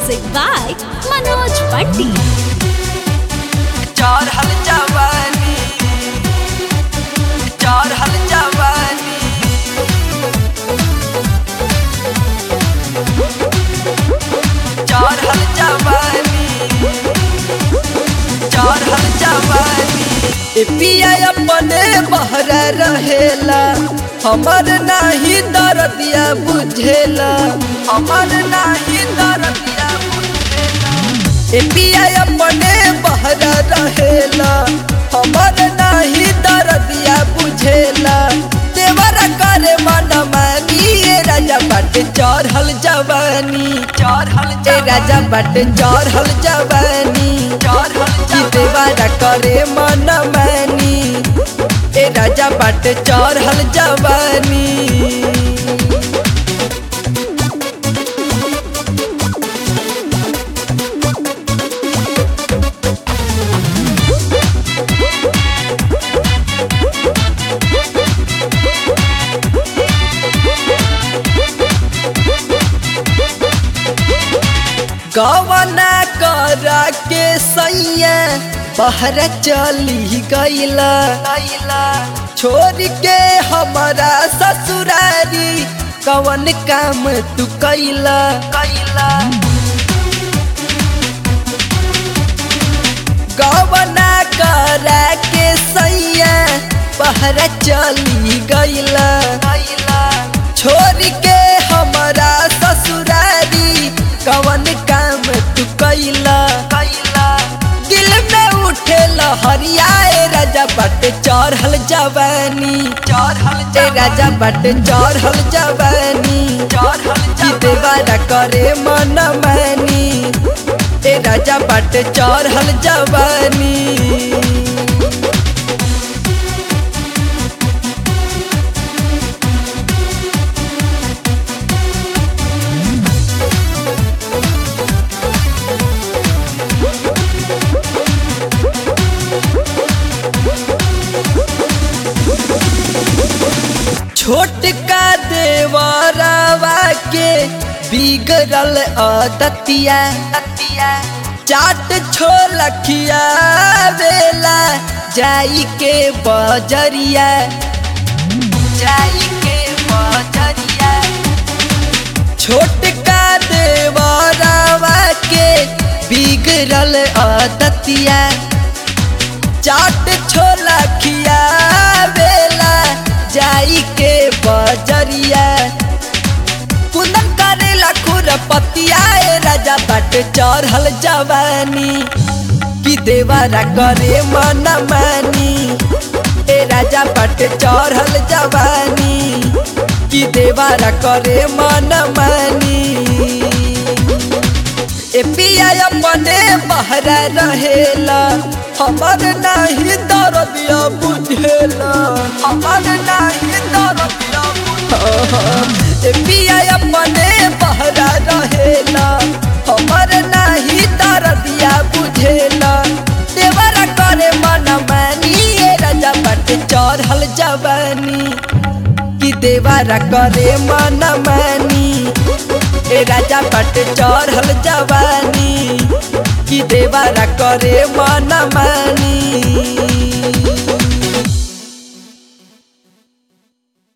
Music by Manoj Bunty. चढ़ल जवानी चढ़ल जवानी चढ़ल जवानी चढ़ल जवानी ए पिया अपने बहर रहेला हमर नाही दरदिया बुझेला हमर नाही दरदिया बुझेला ए पिया अपने बहर रहेला हमर नाही दरदिया बुझेला देवर करे मन मानी ए राजा बाटे चढ़ल जवानी चढ़ल ए राजा बाटे चढ़ल जवानी चढ़ल की देवर करे मन मानी ए राजा बाटे चढ़ल जवानी गवना करा के सैया बहर चली गईला छोड़ के हमारा ससुरारी कवन काम तू कैला कैला गवना करा के सैया बहर चली गईला छोड़ के हमारा ससुरारी कवन काम तू कैला कैला दिल में उठे लहरियाए राजा बट चढ़ल जवानी चढ़ल ए राजा बट चढ़ल जवानी चढ़ल की देवारा करे मन मानी ए राजा बट चढ़ल जवानी छोटका देवरवा के बिगड़ल अदतिया चाट छोलखिया बेला जाई के बजरिया जाई के बजरिया छोटका देवरवा के बिगड़ल अदतिया चाट छोला खिया बेला जाई के बजरिया कुंदन करेला खुरपतिया ए राजा बाट चढ़ल जवानी कि देवारा करे मन मानी ए राजा बाट चढ़ल जवानी कि देवारा करे मन मानी ए पिया अपने बहरा रहेला हमर नाही दरदिया बुझेला हमर नाही दरदिया बुझेला ए पिया अपने बहरा रहेला हमर नाही दरदिया बुझेला देवरा करे मन मानी ए राजा बट चढ़ल जवानी कि देवारा करे मन मानी ए राजा बट चढ़ल जवानी कि देवारा करे मन मानी